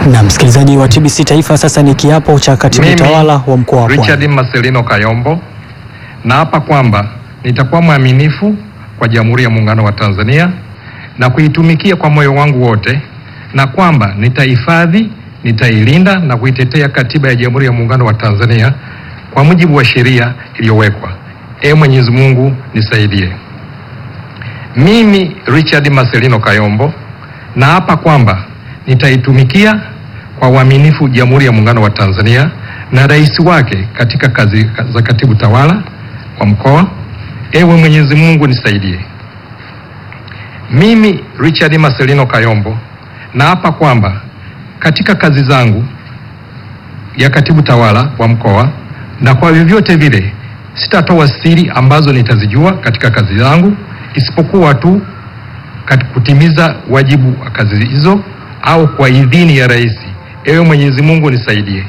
Na msikilizaji wa TBC Taifa, sasa ni kiapo cha katibu Mimi, tawala wa mkoa wa Richard Pwani. Marcelino Kayombo naapa kwamba nitakuwa mwaminifu kwa Jamhuri ya Muungano wa Tanzania na kuitumikia kwa moyo wangu wote, na kwamba nitahifadhi, nitailinda na kuitetea Katiba ya Jamhuri ya Muungano wa Tanzania kwa mujibu wa sheria iliyowekwa. Ee Mwenyezi Mungu nisaidie. Mimi Richard Marcelino Kayombo naapa kwamba nitaitumikia kwa uaminifu Jamhuri ya Muungano wa Tanzania na rais wake katika kazi za katibu tawala wa mkoa. Ewe Mwenyezi Mungu nisaidie. Mimi Richard Marcelino Kayombo naapa kwamba katika kazi zangu ya katibu tawala wa mkoa na kwa vyovyote vile sitatoa siri ambazo nitazijua katika kazi zangu isipokuwa tu kat- kutimiza wajibu wa kazi hizo au kwa idhini ya rais. Ewe Mwenyezi Mungu nisaidie.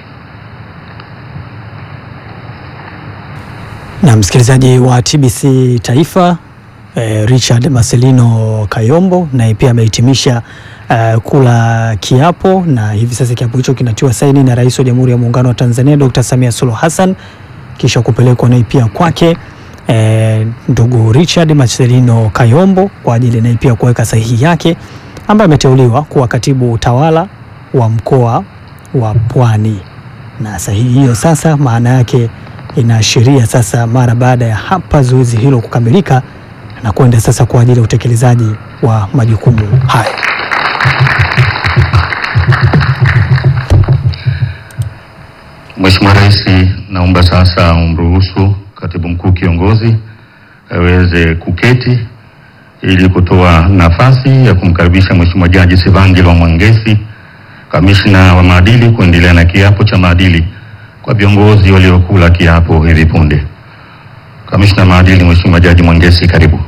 Na msikilizaji wa TBC Taifa eh, Richard Marcelino Kayombo naye pia amehitimisha eh, kula kiapo, na hivi sasa kiapo hicho kinatiwa saini na Rais wa Jamhuri ya Muungano wa Tanzania Dr. Samia Suluhu Hassan kisha kupelekwa naye pia kwake eh, ndugu Richard Marcelino Kayombo kwa ajili naye pia kuweka sahihi yake, ambaye ameteuliwa kuwa katibu tawala wa mkoa wa Pwani na sahihi hiyo sasa maana yake inaashiria sasa mara baada ya hapa zoezi hilo kukamilika na kwenda sasa kwa ajili ya utekelezaji wa majukumu haya. Mheshimiwa Rais, naomba sasa umruhusu Katibu Mkuu Kiongozi aweze kuketi ili kutoa nafasi ya kumkaribisha Mheshimiwa Jaji Sivangilwa Mwangesi, Kamishna wa Maadili, kuendelea na kiapo cha maadili kwa viongozi waliokula kiapo hivi punde. Kamishna wa Maadili, Mheshimiwa Jaji Mwangesi, karibu.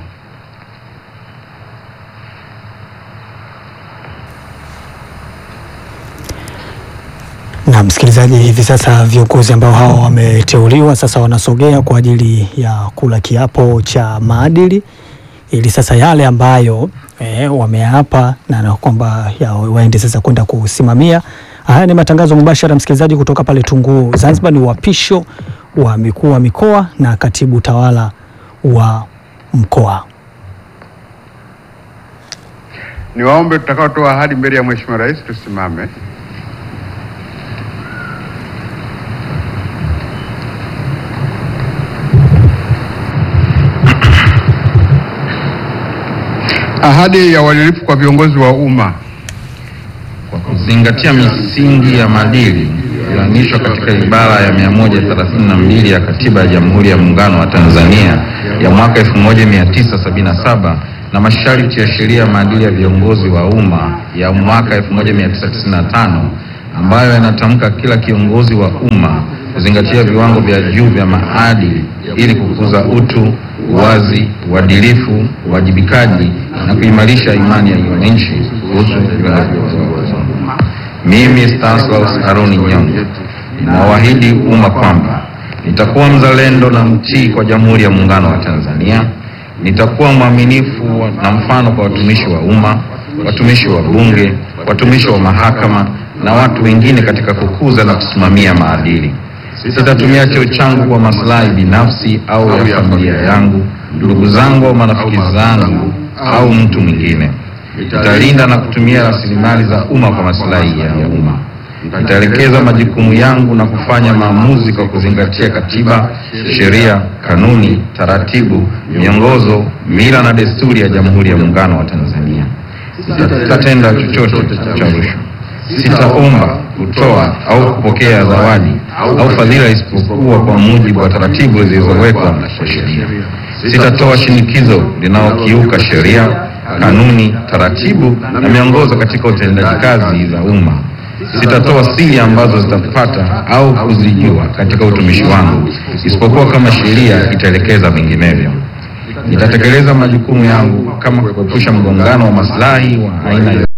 Na msikilizaji, hivi sasa viongozi ambao hao wameteuliwa sasa wanasogea kwa ajili ya kula kiapo cha maadili ili sasa yale ambayo eh, wameapa na na kwamba ya waende sasa kwenda kusimamia. Haya ni matangazo mubashara msikilizaji, kutoka pale Tunguu Zanzibar. Ni uapisho wa mikuu wa mikoa na katibu tawala wa mkoa. Niwaombe tutakaotoa ahadi mbele ya Mheshimiwa Rais tusimame. Ahadi ya uadilifu kwa viongozi wa umma. kwa kuzingatia misingi ya maadili iliyoainishwa katika ibara ya 132 ya Katiba ya Jamhuri ya Muungano wa Tanzania ya mwaka 1977 na masharti ya sheria ya maadili ya viongozi wa umma ya mwaka 1995 ambayo yanatamka kila kiongozi wa umma kuzingatia viwango vya juu vya maadili ili kukuza utu, uwazi, uadilifu, uwajibikaji na kuimarisha imani ya wananchi kuhusu viongozi wa umma. Mimi Stanislaus Aroni Nyongo ninawaahidi umma kwamba nitakuwa mzalendo na mtii kwa Jamhuri ya Muungano wa Tanzania. Nitakuwa mwaminifu na mfano kwa watumishi wa umma, watumishi wa Bunge, watumishi wa mahakama na watu wengine katika kukuza na kusimamia maadili. Sitatumia cheo changu kwa maslahi binafsi au ya familia yangu, ndugu zangu au marafiki zangu au mtu mwingine. Nitalinda na kutumia rasilimali za umma kwa maslahi ya umma. Nitaelekeza majukumu yangu na kufanya maamuzi kwa kuzingatia katiba, sheria, kanuni, taratibu, miongozo, mila na desturi ya Jamhuri ya Muungano wa Tanzania. Sitatenda chochote cha rushwa. Sitaomba, kutoa au kupokea zawadi au fadhila isipokuwa kwa mujibu wa taratibu zilizowekwa kwa sheria. Sitatoa shinikizo linalokiuka sheria, kanuni, taratibu na miongozo katika utendaji kazi za umma. Sitatoa siri ambazo zitapata au kuzijua katika utumishi wangu isipokuwa kama sheria itaelekeza vinginevyo. Nitatekeleza majukumu yangu kama kuepusha mgongano wa maslahi wa aina